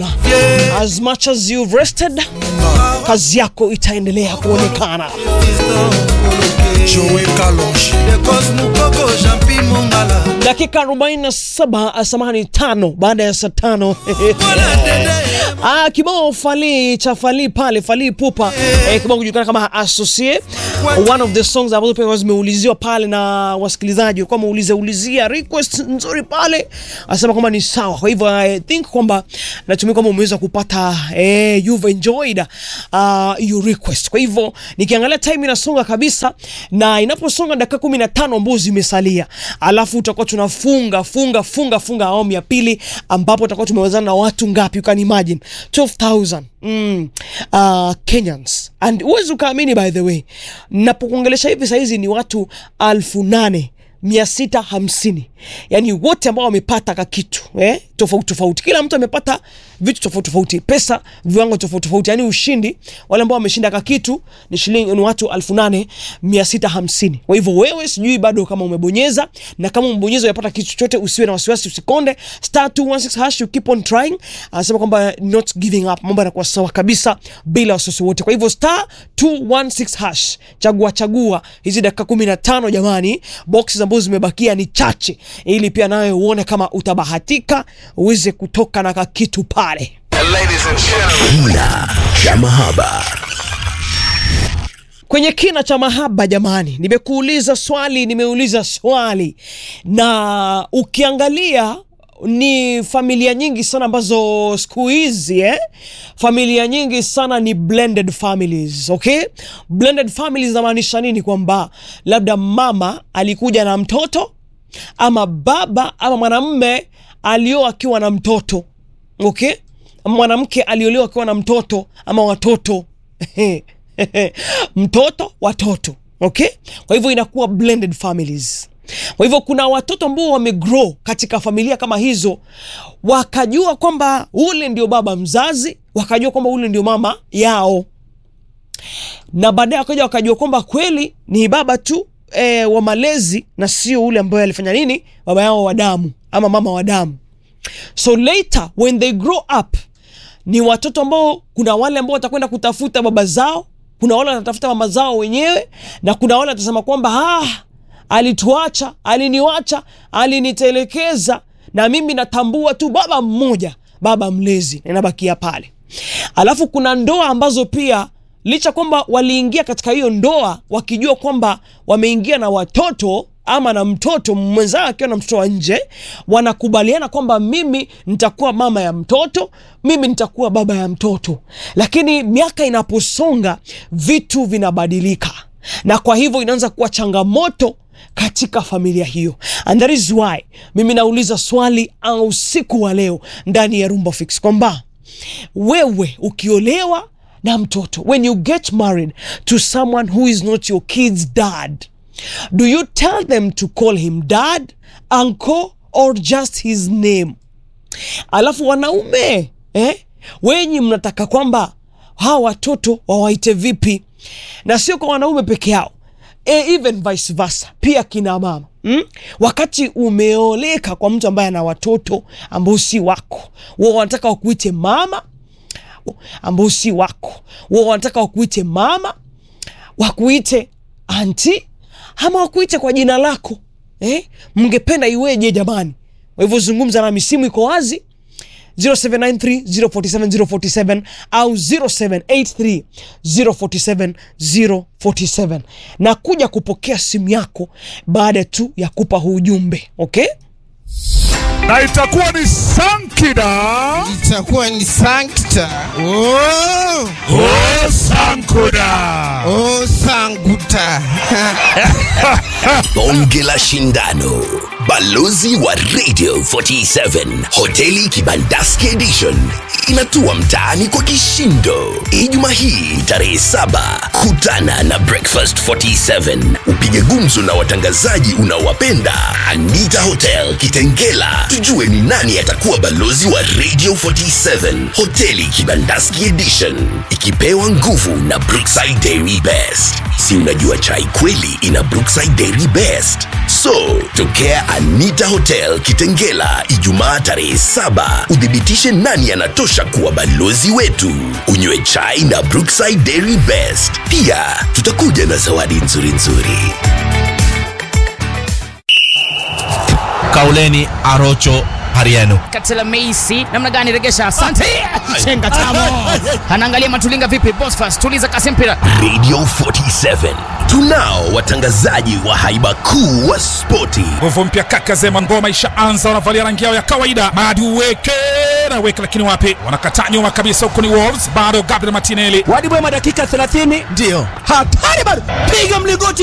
As much as you've rested, kazi yako itaendelea kuonekana. Joe Kalonji Dakika 47 samahani, tano baada ya saa tano Ah, kibao fali cha fali pale fali pupa eh, kibao kujulikana kama associate one of the songs ambazo pia zimeuliziwa pale na wasikilizaji kwa muulize ulizia request nzuri pale, asema kwamba ni sawa. Kwa hivyo I think kwamba natumia kwamba umeweza kupata eh, you've enjoyed uh, your request. Kwa hivyo nikiangalia time inasonga kabisa, na inaposonga dakika 15 ambazo zimesalia, alafu tutakuwa tunafunga funga funga funga awamu ya pili, ambapo tutakuwa tumewezana na watu ngapi? You can imagine 12000 mm, uh, Kenyans and huwezi ukaamini, by the way, napokuongelesha hivi sahizi ni watu alfu nane mia sita hamsini yani wote ambao wamepata ka kitu eh, tofauti tofauti, kila mtu amepata vitu tofauti tofauti, pesa viwango tofauti tofauti, yani ushindi, wale ambao wameshinda ka kitu ni shilingi ni watu alfu nane mia sita hamsini. Kwa hivyo wewe, sijui bado kama umebonyeza, na kama umebonyeza umepata kitu chochote, usiwe na wasiwasi, usikonde star 216 hash, you keep on trying. Anasema kwamba not giving up, mambo yanakuwa sawa kabisa bila wasiwasi wote. Kwa hivyo star 216 hash, chagua chagua hizi dakika 15 jamani, boxes ambazo zimebakia ni chache, ili pia nawe uone kama utabahatika uweze kutoka na kakitu pale. Kina cha mahaba. Kwenye kina cha mahaba jamani, nimekuuliza swali, nimeuliza swali, na ukiangalia ni familia nyingi sana ambazo siku hizi eh, familia nyingi sana ni blended families, okay? Blended families inamaanisha nini? Kwamba labda mama alikuja na mtoto ama baba ama mwanamme alioa akiwa na mtoto okay? Mwanamke aliolewa akiwa na mtoto ama watoto mtoto watoto okay? Kwa hivyo inakuwa blended families. Kwa hivyo kuna watoto ambao wamegrow katika familia kama hizo, wakajua kwamba ule ndio baba mzazi, wakajua kwamba ule ndio mama yao, na baadaye wakaja wakajua kwamba kweli ni baba tu e, wa malezi na sio ule ambaye alifanya nini baba yao wa damu ama mama wa damu. So later when they grow up, ni watoto ambao kuna wale ambao watakwenda kutafuta baba zao, kuna wale watatafuta mama zao wenyewe, na kuna wale watasema kwamba ah, alituacha, aliniwacha, alinitelekeza, na mimi natambua tu baba mmoja, baba mlezi, ninabakia pale. Alafu kuna ndoa ambazo pia licha kwamba waliingia katika hiyo ndoa wakijua kwamba wameingia na watoto ama na mtoto mwenzao akiwa na mtoto wa nje, wanakubaliana kwamba mimi nitakuwa mama ya mtoto, mimi nitakuwa baba ya mtoto. Lakini miaka inaposonga vitu vinabadilika, na kwa hivyo inaanza kuwa changamoto katika familia hiyo, and that is why mimi nauliza swali au usiku wa leo ndani ya Rumba Fix kwamba wewe ukiolewa na mtoto when you get married to someone who is not your kid's dad do you tell them to call him dad uncle or just his name alafu wanaume eh, wenyi mnataka kwamba hawa watoto wawaite vipi na sio kwa wanaume peke yao e, even vice versa pia kina mama mm? wakati umeoleka kwa mtu ambaye ana watoto ambao si wako wao wanataka wakuite mama ambao si wako wao wanataka wakuite mama wakuite anti ama wakuite kwa jina lako eh? mngependa iweje jamani kwa hivyo zungumza nami simu iko wazi 0793047047 au 0783047047 na kuja kupokea simu yako baada tu ya kupa huu ujumbe okay na itakuwa ni Sankida itakuwa ni sankta oh, o Sankuda. oh, sanguta Bonge la Shindano, balozi wa Radio 47, hoteli Kibandaski Edition inatua mtaani kwa kishindo. Ijumaa hii tarehe saba, kutana na Breakfast 47, upige gumzo na watangazaji unaowapenda. Anita Hotel Kitengela, tujue ni nani atakuwa balozi wa Radio 47, hoteli Kibandaski Edition, ikipewa nguvu na Brookside Dairy Best. Si unajua chai kweli ina Brookside Dairy Best. So, tokea Anita Hotel Kitengela Ijumaa tarehe saba, uthibitishe nani anatosha kutosha kuwa balozi wetu unywe chai na brookside dairy best pia tutakuja na zawadi nzuri nzuri kauleni arocho hariano Katela Meisi namna gani regesha? Asante. Chenga tamo. Anaangalia Matulinga vipi? Bosfas tuliza kasi mpira. radio 47 tunao watangazaji wa haiba kuu wa spoti nguvu mpya kaka zema ngoma ishaanza wanavalia rangi yao ya kawaida madi uweke na weke lakini wapi wanakataa nyuma kabisa huku ni wolves bado gabriel martinelli Wadi Bwema dakika 30 ndiyo hatari bado, piga mligoti